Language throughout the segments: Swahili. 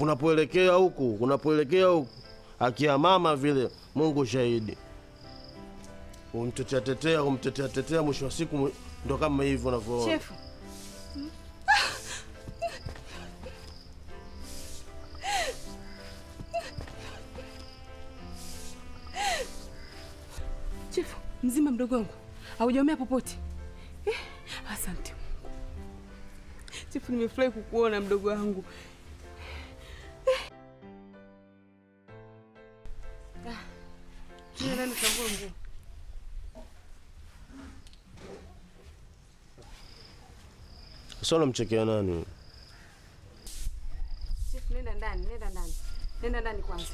kunapoelekea huku kunapoelekea huku akia mama vile mungu shahidi umtetea tetea umtetea tetea mwisho wa siku mwi- ndo kama hivyo unavyoona Chefu. Chefu, mzima mdogo wangu. Haujaumia popote? Eh, asante Mungu. Chefu, nimefurahi kukuona mdogo wangu. Eh. Ah, nenda ndani ukavue nguo. sasa unamchekea nani huyu? Chief, nenda ndani, nenda ndani, nenda ndani kwanza.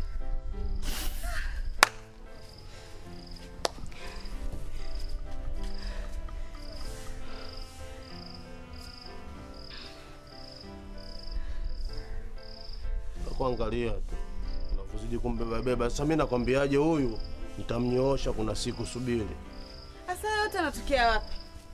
kuangalia tu unavyozidi kumbebabeba. Sasa mimi nakwambiaje, huyu nitamnyoosha, kuna siku subiri. Sasa yote anatokea wapi?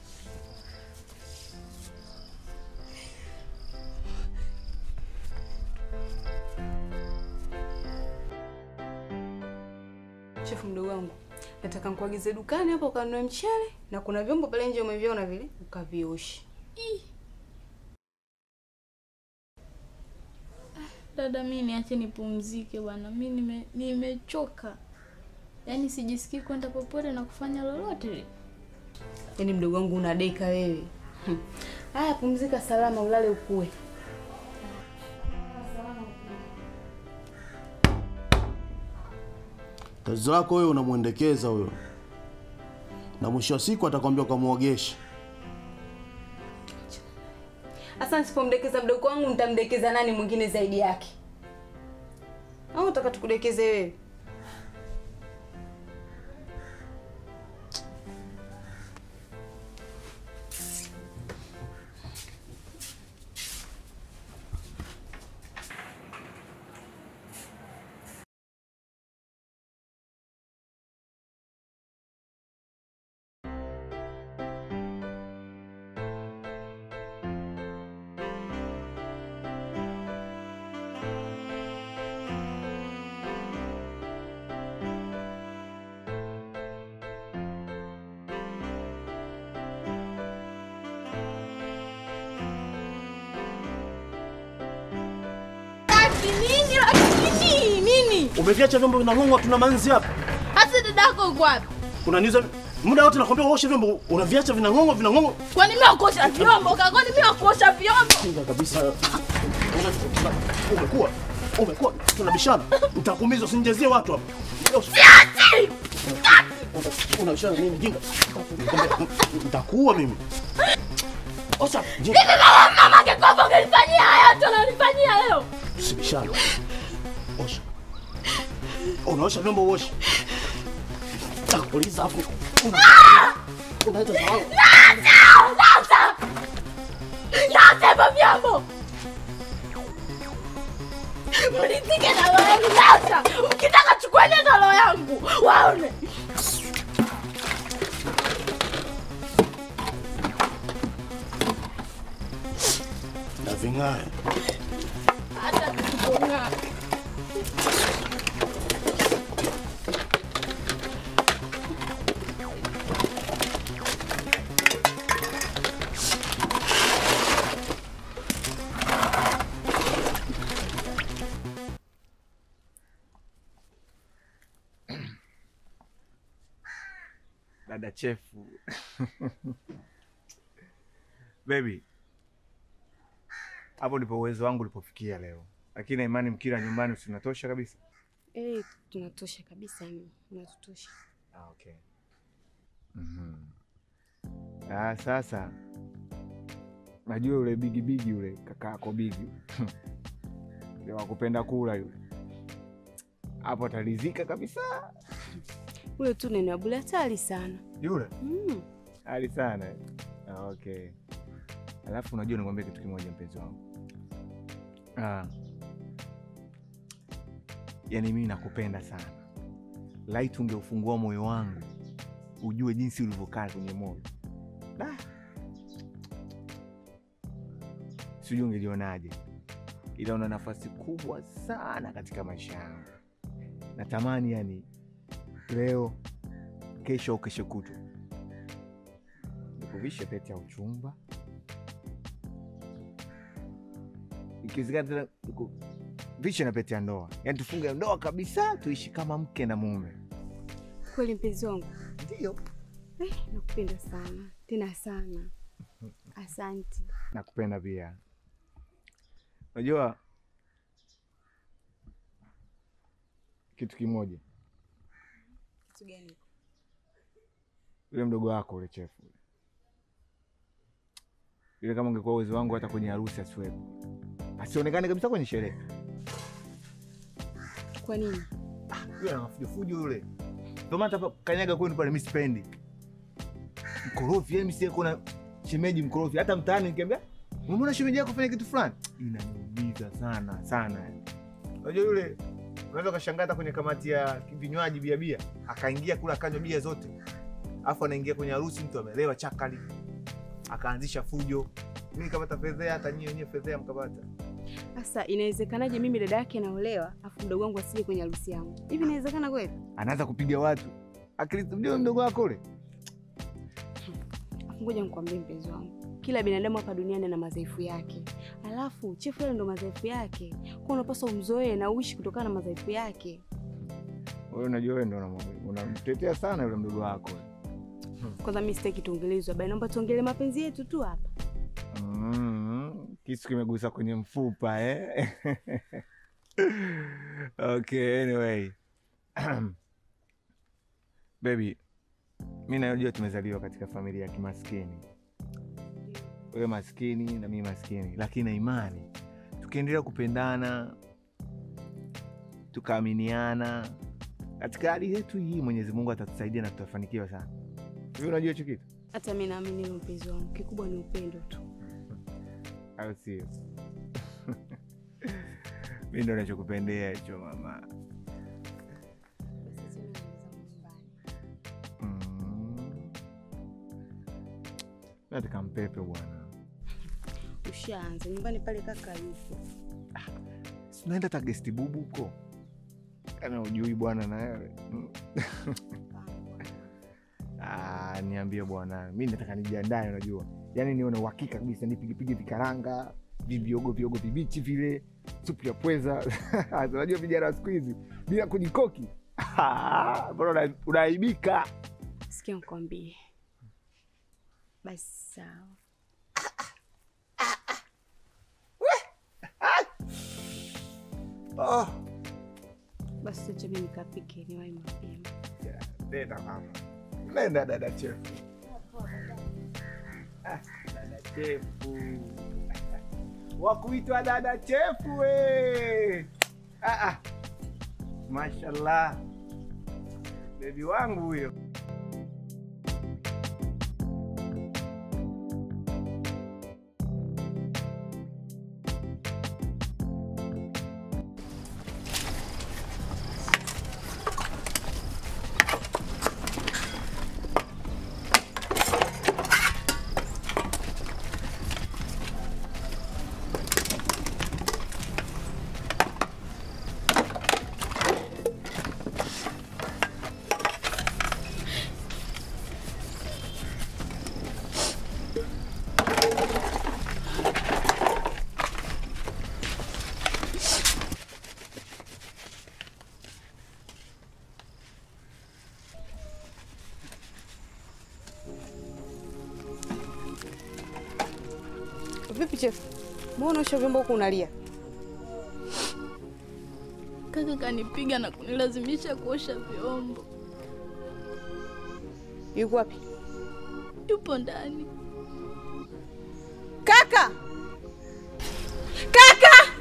Chefu mdogo wangu, nataka nikuagize dukani hapo ukanunue mchele na kuna vyombo pale nje umeviona vile ukavioshe. Dada, mi niache nipumzike bwana, mi nime- nimechoka, yaani sijisikii kwenda popote na kufanya lolote lile. Yaani mdogo wangu unadeka wewe. Hmm. Haya, pumzika salama, ulale ukue. Kazi zako wewe unamwendekeza huyo, na mwisho wa siku atakwambia ukamwogesha. Sasa nisipomdekeza mdogo wangu nitamdekeza nani mwingine zaidi yake? Au unataka tukudekeze wewe? Nini lakini nini? Umeviacha vyombo vinang'ong'wa, tuna manzi hapa. Hasa dadako uko wapi? Unaniuza muda wote, nakwambia uoshe vyombo, unaviacha vinang'ong'wa, vinang'ong'wa. Kwani mimi wakuosha vyombo? Kwani mimi wakuosha vyombo? Kinga kabisa. Umekuwa umekuwa, tunabishana, nitakuumiza, usinijazie watu hapa. Unabishana nini jinga? Nitakuua mimi. Osha, jinga. Mama angekuwa ungenifanyia haya yote unanifanyia leo. Usibishane. Osha. Unaosha vyombo uoshe. Takuuliza hapo. Unaita sawa. Sasa! Nasema vyombo. Mlizike na roho yangu sasa. Mkitaka chukueni na roho yangu. Waone. Na ving'ae. Hata tukipong'aa. dada chefu baby hapo ndipo uwezo wangu ulipofikia leo lakini na imani mkila nyumbani usinatosha kabisa Eh, tunatosha kabisa yani. Unatutosha. ah, okay. mm ah, sasa najua yule bigi bigi yule kakaako bigi yule wakupenda kula yule hapo atalizika kabisa Ule tu neno abule hatari sana. yule Mm. hali sana ah, okay alafu unajua nikwambia kitu kimoja mpenzi wangu ah. yaani mimi nakupenda sana laiti ungeufungua moyo wangu ujue jinsi ulivyokaa kwenye moyo Da. sijui ungelionaje ila una nafasi kubwa sana katika maisha yangu. Natamani yani leo, kesho au kesho kutu nikuvishe pete ya uchumba, ikiwezekana tena nikuvishe na pete ya ndoa, yani tufunge ndoa kabisa, tuishi kama mke na mume. Kweli mpenzi wangu, Ndio, eh, nakupenda sana tena sana. Asante. nakupenda pia. Unajua kitu kimoja, Kitu gani? yule mdogo wako ule chefu yule. yule, kama ungekuwa uwezo wangu, hata kwenye harusi asiwepo, asionekane kabisa kwenye sherehe. Kwa nini? Yule ana mafujofujo yule, ndio maana hata kanyaga kwenu pale, mi sipendi mkorofi. Yani msie kuna shemeji mkorofi, hata mtaani nikiambia umeona shemeji yako fanya kitu fulani, inaniumiza sana sana. yani. Unajua yule unaweza ukashangaa hata kwenye kamati ya vinywaji bia bia, akaingia kula akanywa bia zote, alafu anaingia kwenye harusi, mtu amelewa chakali, akaanzisha fujo. Mi nikapata fedhea, hata nyie wenyewe fedhea mkapata. Sasa inawezekanaje mimi dada yake naolewa afu mdogo wangu asije kwenye harusi yangu? Hivi inawezekana kweli? Anaanza kupiga watu, akili mdogo wako ule Afu ngoja nikwambie mpenzi wangu, kila binadamu hapa duniani ana madhaifu yake, alafu chefu yale ndo madhaifu yake, kwa unapaswa umzoee na uishi kutokana na madhaifu yake. wewe. Unajua wewe ndo unam- unamtetea sana yule mdogo wako. Kwanza mimi sitaki tuongelezwe bali, naomba tuongelee mapenzi yetu tu hapa. Mm, kisu kimegusa kwenye mfupa eh? Okay, anyway. Baby, mi najua tumezaliwa katika familia ya kimaskini, wewe maskini na mimi maskini, lakini na imani tukiendelea kupendana tukaaminiana katika hali yetu hii, Mwenyezi Mungu atatusaidia na tutafanikiwa sana. Hivi unajua hicho kitu Hata mimi naamini hilo mpenzi wangu, kikubwa ni upendo tu. au sio? Mi ndo nachokupendea hicho mama. Basi mimi naenda zangu nyumbani. Mm. Nataka mpepe bwana, Ushaanza nyumbani pale, kaka yupo. sinaenda hata gesti bubu huko, kana ujui bwana na wewe Mm. Ah, niambie bwana, mi nataka nijiandae, unajua yaani nione uhakika kabisa, nipigipige vikaranga viviogo viogo vibichi vile, supu ya pweza unajua vijana wa siku hizi bila kujikoki mbona una- unaaibika. Sikia nikwambie. Basi sawa. Oh. Basi tuache mimi nikapike niwahi mapema. Nenda mama, nenda dada chefu. Ah, dada chefu wakuitwa dada chefu we. Ah, ah. Mashallah, bebi wangu huyo. Vipi chefu? Mbona usha vyombo huku unalia? Kaka kanipiga na kunilazimisha kuosha vyombo. Yuko wapi? Yupo ndani. Kaka! Kaka!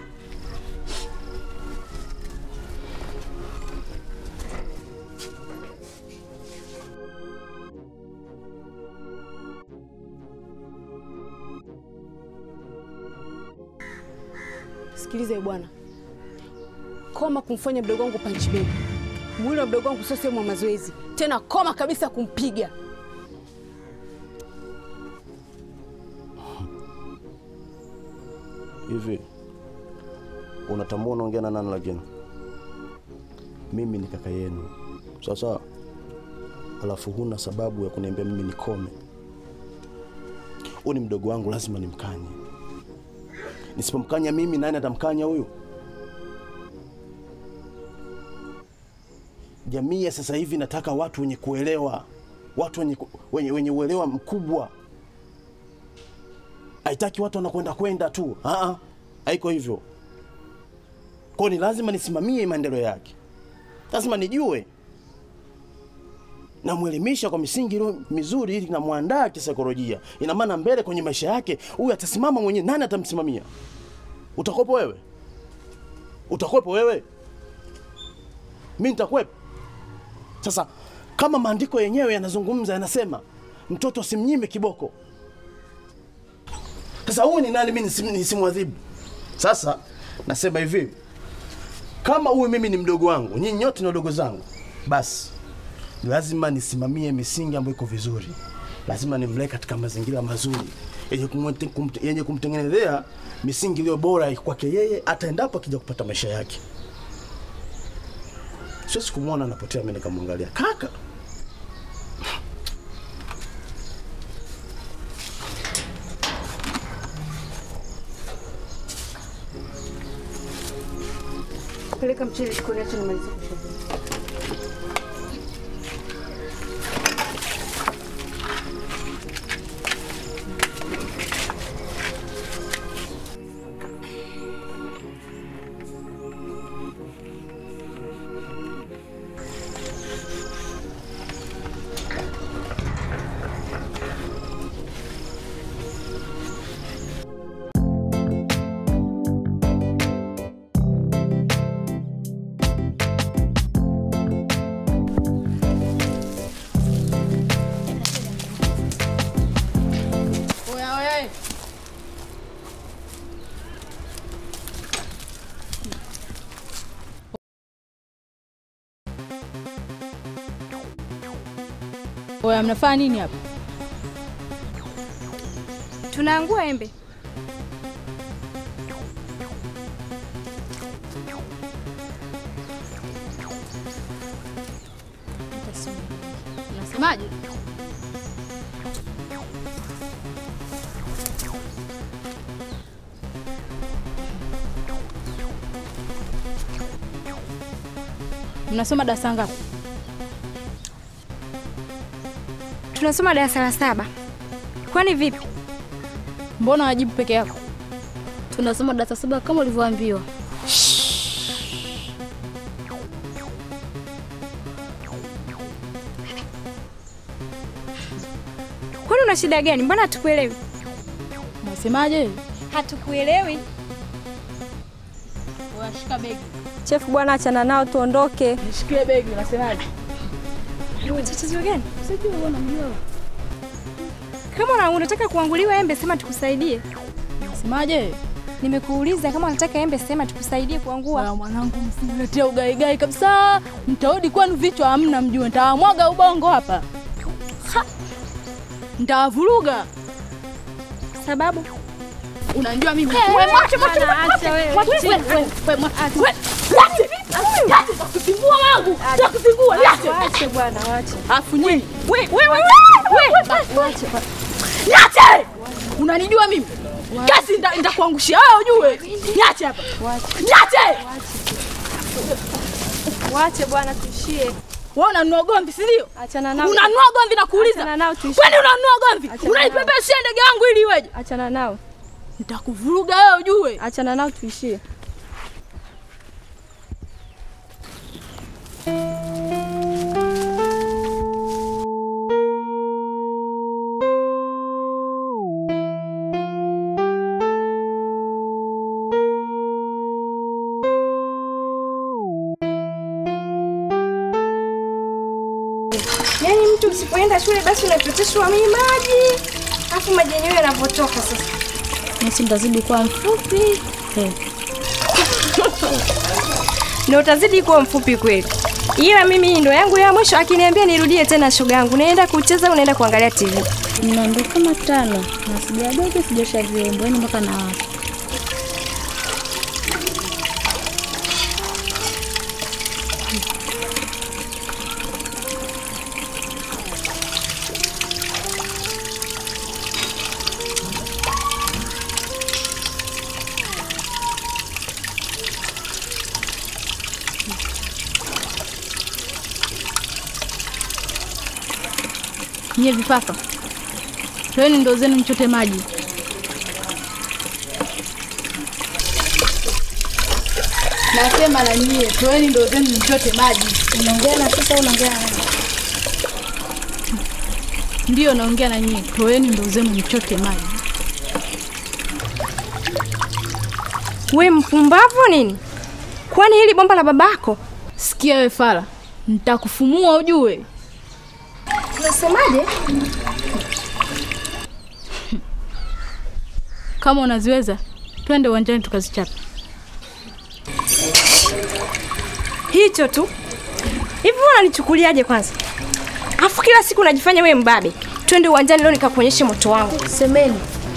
Sikiliza ye bwana, koma kumfanya mdogo wangu punch bag. Mwili wa mdogo wangu sio sehemu ya mazoezi tena, koma kabisa kumpiga. Hivi Unatambua unaongea na nani lakini? Mimi ni kaka yenu. Sawa sawa. Alafu huna sababu ya kuniambia mimi nikome. Huyu ni mdogo wangu, lazima nimkanye. Nisipomkanya mimi, nani atamkanya huyu? Jamii ya sasa hivi nataka watu wenye kuelewa, watu wenye, ku- wenye, wenye uelewa mkubwa. Haitaki watu wanakwenda kwenda tu, Aa, haiko hivyo. Kwa hiyo ni lazima nisimamie maendeleo yake, lazima nijue namwelimisha kwa misingi iliyo mizuri, ili namwandaa kisaikolojia. Ina maana mbele kwenye maisha yake huyu atasimama mwenyewe. Nani atamsimamia? Utakuwepo wewe? Utakuwepo wewe? Mi nitakuwepo. Sasa kama maandiko yenyewe yanazungumza, yanasema mtoto simnyime kiboko. Sasa huyu ni nani mimi nisim- nisimwadhibu? Sasa nasema hivi, kama huyu mimi ni mdogo wangu, nyinyi nyote ni wadogo zangu, basi lazima nisimamie misingi ambayo iko vizuri. Lazima nimlee katika mazingira mazuri yenye kumte- kumte- yenye kumtengenezea misingi iliyo bora kwake yeye, hata endapo akija kupata maisha yake. Siwezi kumwona anapotea, mimi nikamwangalia kaka. Peleka mchele jikoni, acha nimalize kupika. Oya, oya. Oya, mnafanya nini hapa? Tunaangua embe. Unasemaje? Mnasoma darasa ngapi? Tunasoma darasa la saba. Kwani vipi? Mbona wajibu peke yako? Tunasoma darasa saba kama ulivyoambiwa. Kwani una shida gani? Mbona hatukuelewi? Unasemaje? Hatukuelewi. Oya, shika begi. Chefu bwana, achana nao tuondoke. Nishikie begi, unasemaje? Una tatizo gani? Sijui wewe unamjua. Kama una- unataka kuanguliwa embe, sema tukusaidie. Unasemaje? Nimekuuliza kama unataka embe, sema tukusaidie kuangua. Oya, mwanangu msiniletea ugaigai kabisa. Mtarudi kwenu vichwa hamna mjue. Nitawamwaga ubongo hapa. Ha! Nitawavuruga. Sababu Unanijua mimi. Wewe mwache mwache acha wewe. mwache. Wewe wewe wewe mwache. Wewe mwache. Mwache. Takufungua wangu. Takufungua. Niache. Wache bwana, wache. Afu nyinyi. Wewe wewe wewe. Wache. Niache! Unanijua mimi? Kesi nda- nitakuangushia wewe ujue. Niache hapa. Niache! Wache bwana, tuishie. Wewe unanunua gomvi, si ndio? Achana nao. Unanunua gomvi na kuuliza. Achana nao tuishie. Kwani unanunua gomvi? Achana Unaipepeshia ndege yangu ili iweje? Achana nao. Nitakuvuruga wewe ujue. Achana nao tuishie. Yaani mtu usipoenda shule basi unachoteshwa mimi maji. Alafu maji yenyewe yanavyotoka sasa. Nasi nitazidi kuwa mfupi. Eh. Na utazidi kuwa mfupi kweli. Ila mimi hii ndo yangu ya mwisho akiniambia nirudie tena shoga yangu. Naenda kucheza unaenda kuangalia TV. Nina ndo kama tano na sijadogo sijosha vyombo yani mpaka na watu. Nyie vifafa, toeni ndoo zenu mchote maji. Nasema na nyie, toeni ndoo zenu mchote maji. Unaongea na sasa, unaongea na nani? Ndiyo naongea na nyie, toeni ndoo zenu mchote maji. We mpumbavu nini? Kwani hili bomba la babako? Sikia we fala, nitakufumua ujue. Unasemaje? Kama unaziweza, twende uwanjani tukazichapa. Hicho tu. Hivi wewe unanichukuliaje kwanza? Afu kila siku unajifanya wewe mbabe. Twende uwanjani leo nikakuonyeshe moto wangu. Semeni.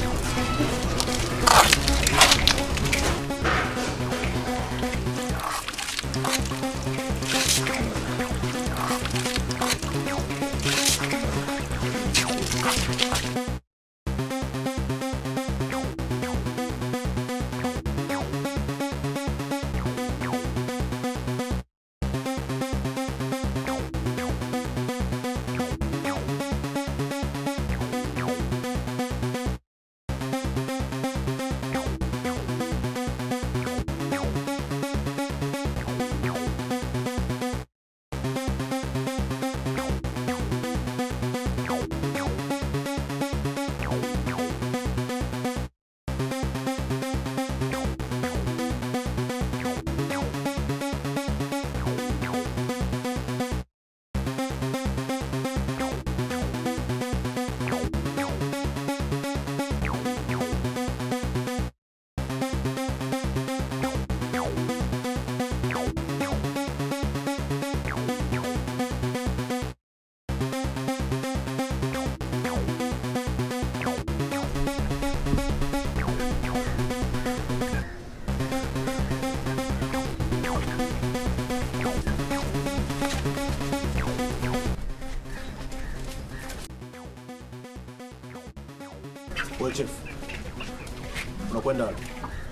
Wewe chef. Unakwenda wapi?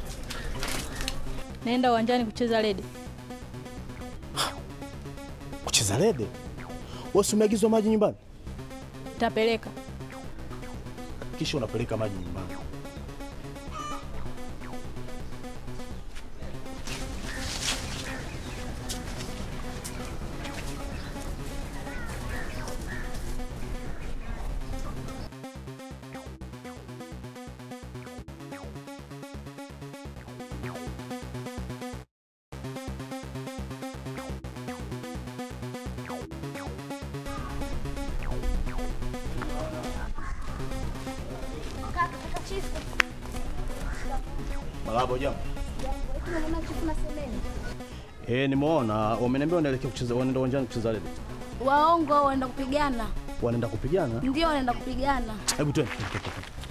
Naenda uwanjani kucheza lede. Kucheza lede? Wewe si umeagizwa maji nyumbani? Tapeleka. Kisha unapeleka maji nyumbani. Malabo jambo. Eh, nimeona wameniambia wanaelekea kucheza wanaenda uwanjani kucheza lede. Waongo waenda kupigana. Wanaenda kupigana? Ndio wanaenda kupigana. Hebu twende. twende, twende, twende.